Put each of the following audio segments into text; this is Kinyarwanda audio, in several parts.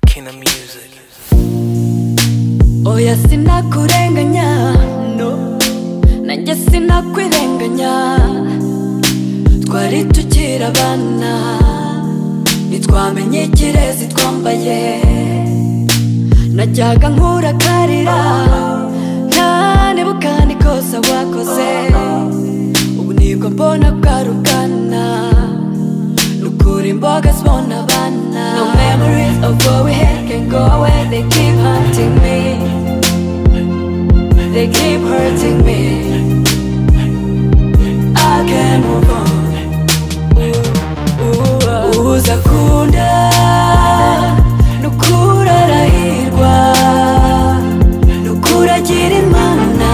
kina music oya sinakurenganya no nanjye sinakwirenganya twari tukiri abana ntitwamenye ikirezi twambaye najyaga nkurakarira ntanebukane ikosa wakoze ubu nibwo mbona bwarugana nukura imboga zibona abana no memories of what we had can go away they keep hunting me they keep hurting me I can't move on uza kunda nukura arahirwa nukura agira imana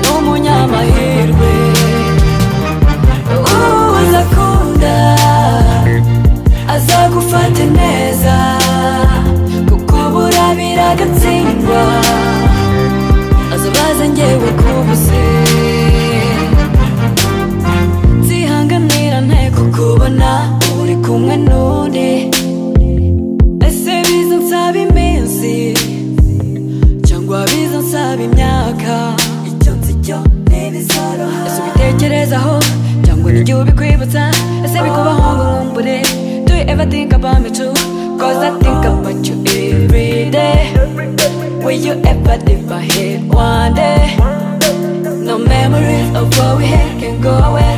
n'umunyamahirwe uza kunda azagufata neza kuko burabira agatsindwa azabaza ngewe kubuze nzihanganira nteko kubona uri kumwe n'undi ese biza nsaba iminsi cyangwa biza nsaba imyaka icyo nzi cyo ntibizoroha ese ubitekerezaho cyangwa n'igihe ubikwibutsa ese bikubaho ngo nkumbure do you ever think about me too cause I think about you every day will you ever leave my head one day No memories of what we had can go away.